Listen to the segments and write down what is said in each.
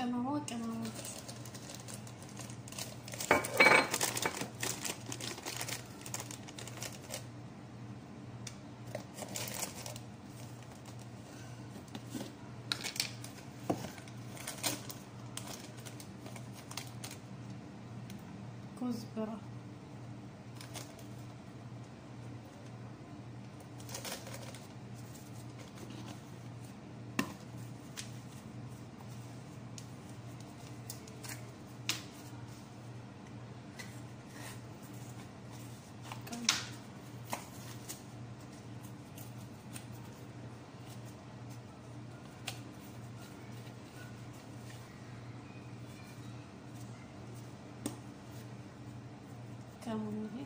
ቅመማ ቅመሞች ኩዝብራ ከሙን ይሄ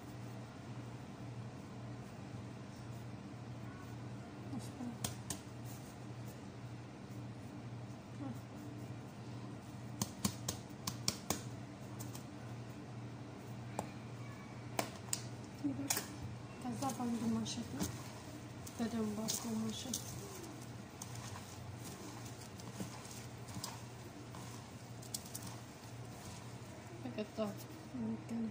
ከዛ በአንዱ ማሸት ነው። በደንብ አድርጎ ማሸት በቀጣው እንገናኝ።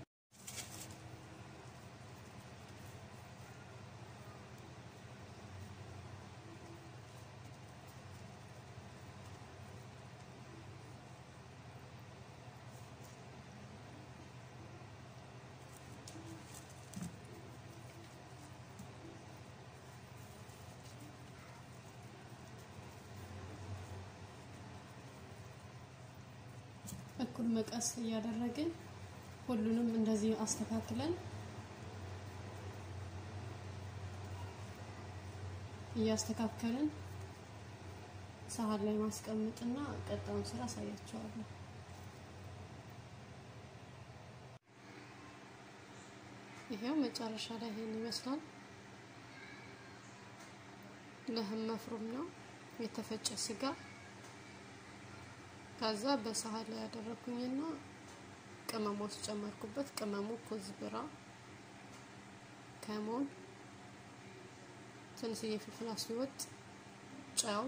እኩል መቀስ እያደረግን ሁሉንም እንደዚህ አስተካክለን እያስተካከልን ሳህን ላይ ማስቀመጥና ቀጣዩን ስራ አሳያቸዋለሁ። ይሄው መጨረሻ ላይ ይሄን ይመስላል። ለህም መፍሩም ነው የተፈጨ ስጋ ከዛ በሳህን ላይ ያደረኩኝና ቅመሞች ጨመርኩበት። ቅመሙ ኩዝብራ፣ ከሞን፣ ትንሽዬ ፍልፍል አስወጥ፣ ጨው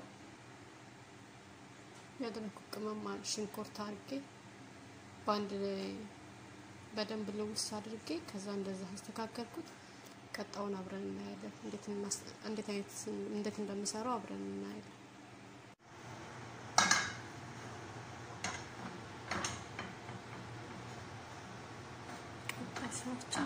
ያደረኩት ቅመም ማለት ሽንኩርት አድርጌ በአንድ ላይ በደንብ ልውስ አድርጌ ከዛ እንደዛ አስተካከልኩት። ቀጣውን አብረን እናያለን። እንዴት እንዴት አይነት እንዴት እንደምሰራው አብረን እናያለን። ሰዎችን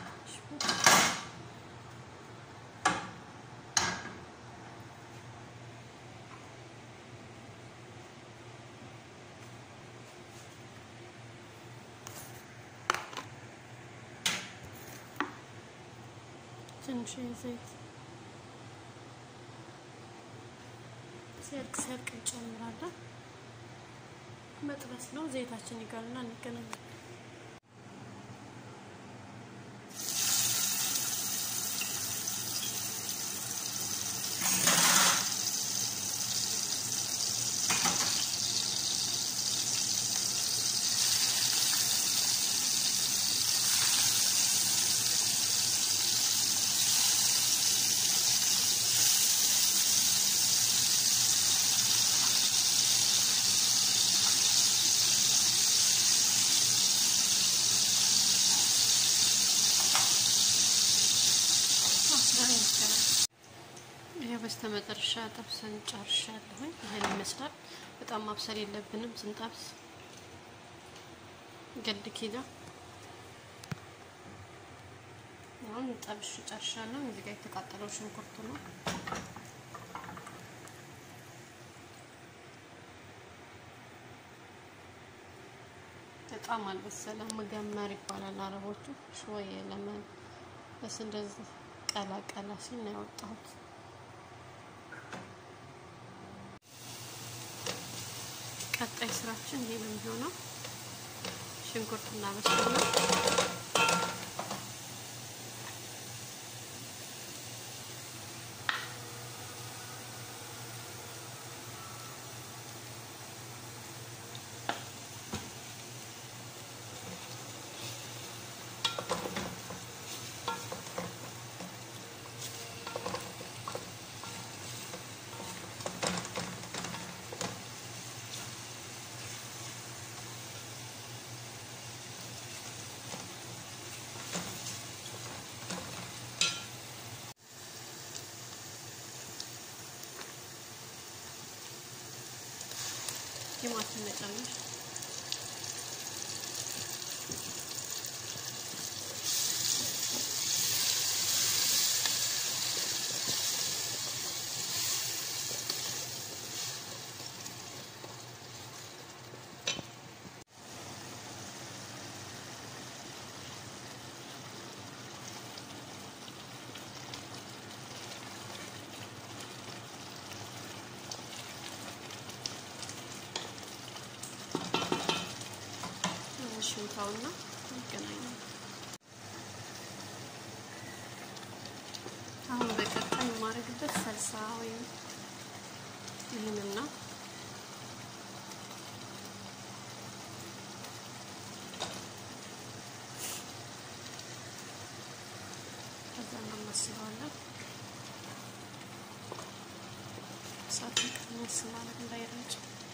ትንሽ ዘይት ሲያልቅ ሲያልቅ እንጨምራለን። መጥበስ ነው። ዘይታችን ይጋልና እንገናኛለን። ይሄ በስተመጨረሻ ጠብሰን ጨርሻለሁኝ። ይሄን ይመስላል። በጣም ማብሰል የለብንም ስንጠብስ ገድ ኪሎ አሁን ጠብሽ ጨርሻለሁ። እዚህ ጋር የተቃጠለው ሽንኩርት ነው። በጣም አልበሰለም። መገመር ይባላል አረቦቹ። ሾየ ለመን በስ እንደዚህ ቀላ ቀላ ሲል ነው ያወጣሁት። ቀጣይ ስራችን ይሄ ነው የሚሆነው። ሽንኩርት እናበስላለን። ቲማቲም መጨመር ሽንታውና ይገናኛል። አሁን በቀጣይ የማደርግበት ሰልሳ ወይም ይህንን ነው። ከዛ እናመስለዋለን። እሳት ቀነስ ማለት እንዳይረጭ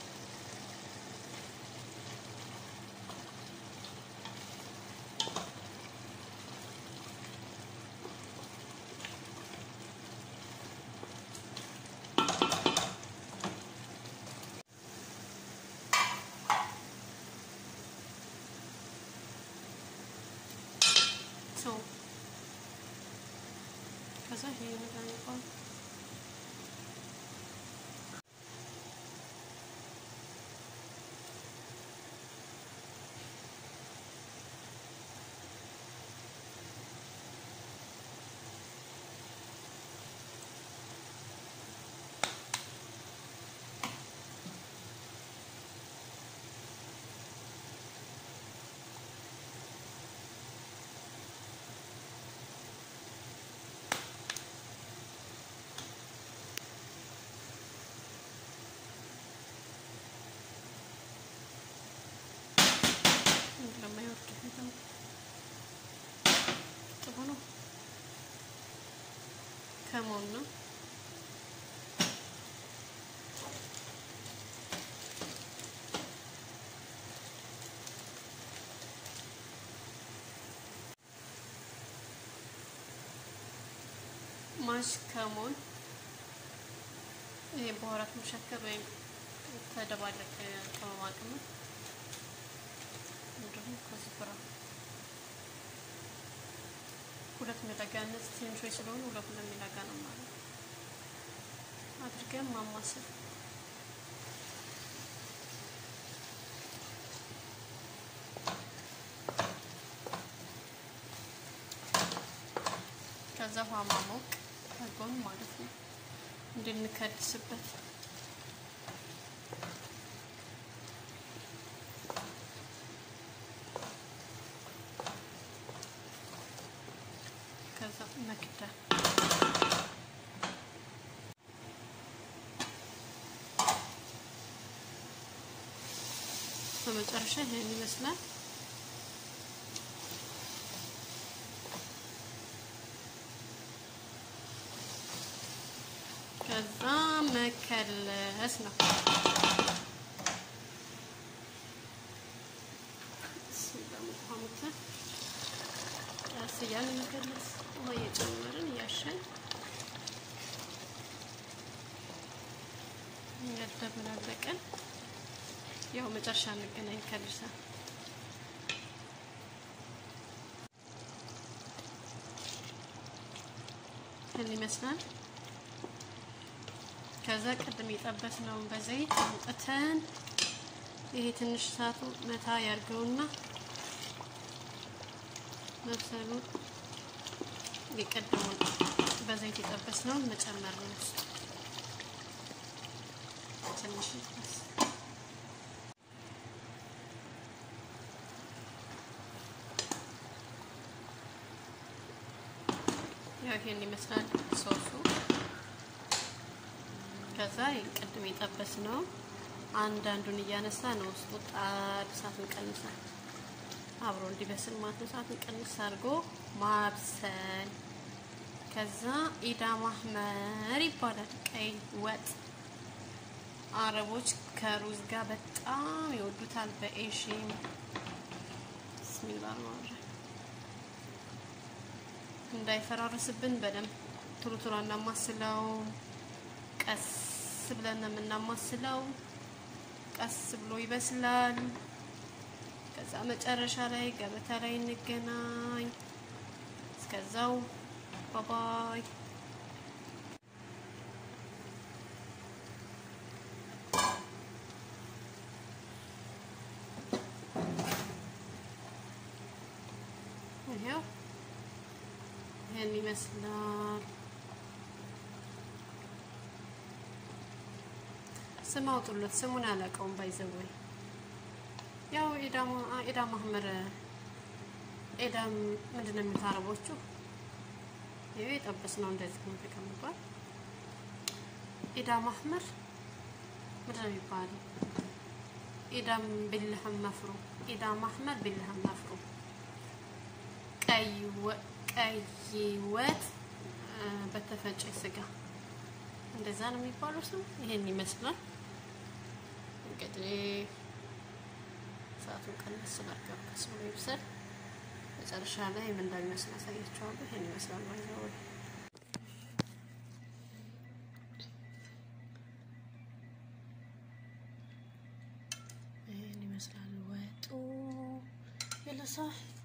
ከዛ ይሄ ነገር ይባል ከሞን ነው። ማሽ ከሞን ይሄ በኋራት መሸከር ወይም ተደባለቀ ቅመማ ቅመም እንዲሁም ከዝብራ ሁለት ሚላጋ እነዚህ ትንሾች ስለሆኑ ሁለት ሁለት ሚላጋ ነው ማለት አድርገን ማማሰል ከዛ ውሃ ማሞቅ ከጎን ማለት ነው እንድንከድስበት ከዛ መክደን በመጨረሻ ይሄን ይመስላል። ከዛ መከለስ ነው። ቀስ እያልን መከለስ ውሃ እየጨመርን እያሸን እያደበላለቀን ያው መጨረሻ እንገናኝ ከልሳ ይህን ይመስላል። ከዛ ቅድም የጠበስነውን በዘይት አውጥተን ይሄ ትንሽ እሳቱ መታ ያርገውና መብሰሉ የቀደሙን በዘይት የጠበስነውን መጨመር ነው። ትንሽ ይጥበስ። ያው ይሄን ይመስላል ሶሱ። ከዛ ቅድም የጠበስ ነው አንዳንዱን እያነሳ ነው ውስጡ ጣድ እሳቱን ቀንሳል አብሮ እንዲበስል ማለት ነው። እሳቱን ቀንስ አድርጎ ማብሰል። ከዛ ኢዳ ማህመር ይባላል ቀይ ወጥ አረቦች ከሩዝ ጋር በጣም ይወዱታል። በኤሽም ብስሚላ ማረ እንዳይፈራርስብን በደንብ ቶሎ ቶሎ እናማስለው። ቀስ ብለን ነው የምናማስለው። ቀስ ብሎ ይበስላል። ከዛ መጨረሻ ላይ ገበታ ላይ እንገናኝ። እስከዛው ባባይ። ይሄው ይሄን ይመስላል። ስም አውጡለት። ስሙን አላውቀውም። ባይዘወይ ያው ኤዳም ኤዳም አህመር ኤዳም ምንድን ነው የሚሉት አረቦቹ? ይሄ የጠበስ ነው እንደዚህ ነው ተቀምጧል። ኤዳም አህመር ምንድን ነው የሚባለው? ኤዳም ቢልህም መፍሩ ኤዳም አህመር ቢልህም መፍሩ ቀይ ቀይ ወጥ በተፈጨ ስጋ እንደዛ ነው የሚባለው ስም። ይሄን ይመስላል እንግዲህ ሰዓቱን ቀነስ ስላደረገው ቀስ ብሎ ይብሰል። መጨረሻ ላይ ምን እንደሚመስል አሳያችኋለሁ። ይሄን ይመስላል ማለት ነው። ይሄን ይመስላል ወጡ የለሳ